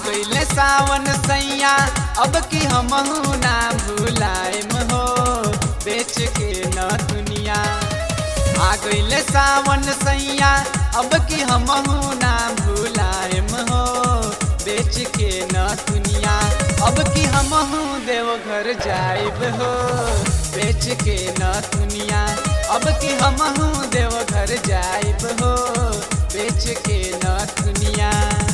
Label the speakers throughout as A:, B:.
A: गईले सावन सैया अब की हमहू ना भूलाएम हो बेच के न दुनिया आ गईले सावन सैया अब की हमहू ना भूलाएम हो बेच के न दुनिया अब की हमहू देवघर जाइब हो बेच के न दुनिया अब की हमहू देवघर जाइब हो बेच के न दुनिया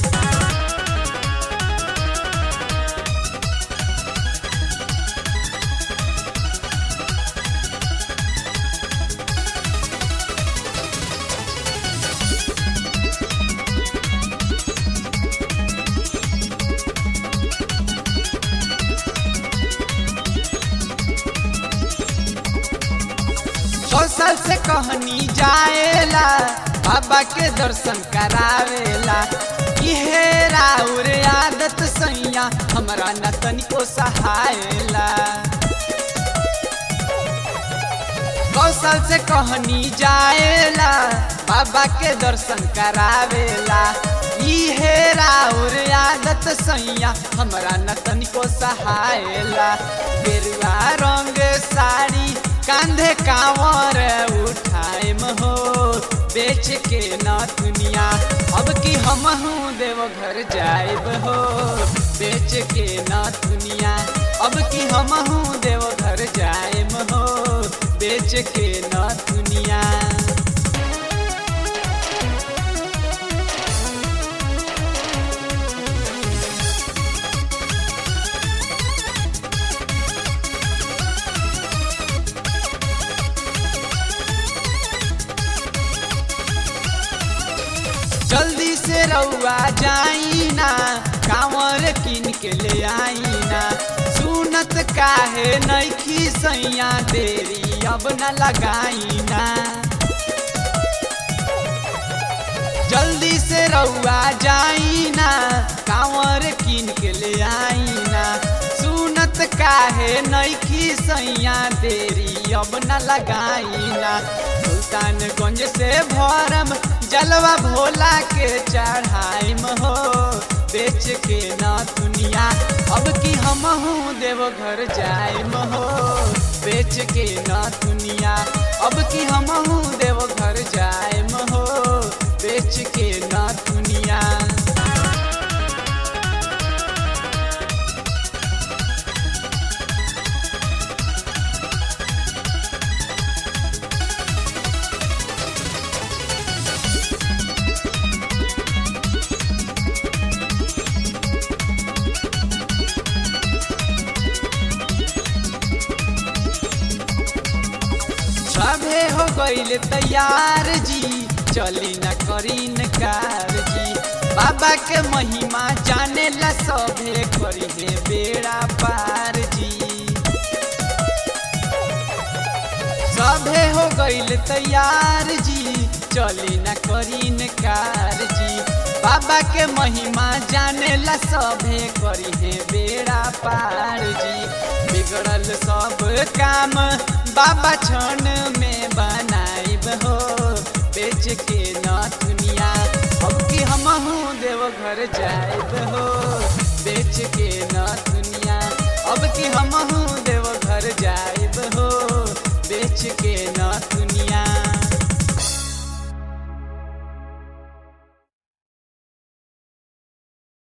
A: सौ साल से कहनी जाएला बाबा के दर्शन करावेला इहे राउर आदत सैया हमरा न तनिको सहायला सौ साल से कहनी जाएला बाबा के दर्शन करावेला इहे राउर आदत सैया हमरा न तनिको सहायला गेरुआ रंग साड़ी कांधे कांवर उठाएम हो बेच के न दुनिया अब की हमहू देवघर जाइब हो बेच के न दुनिया अब की हमहू देवघर जाइम हो बेच के न दुनिया जल्दी से रउआ जाई ना कांवर किन के ले आई ना सुनत काहे नैखी सैया देरी अब न लगाई ना जल्दी से रउआ जाई ना कांवर किन के ले आई ना सुनत काहे नैखी सैया देरी अब न लगाई ना सुल्तानगंज से भरम जलवा भोला के चढ़ाइम हो बेच के न दुनिया अब की हमहू देवघर जाइम हो बेच के न दुनिया अब की हमहू देवघर जाइम हो बेच के न दुनिया सभे हो गईल तैयार जी चली न करी न कार जी बाबा के महिमा जाने ला सभे करी है बेड़ा पार जी सभे हो गईल तैयार जी चली न करी न कार जी बाबा के महिमा जाने ला सभे करी है बेड़ा पार जी बिगड़ल सब काम बाबा क्षण में बनाइब हो बेच के न दुनिया अब की हमहू देवघर जाइब हो बेच के न दुनिया अब की हमहू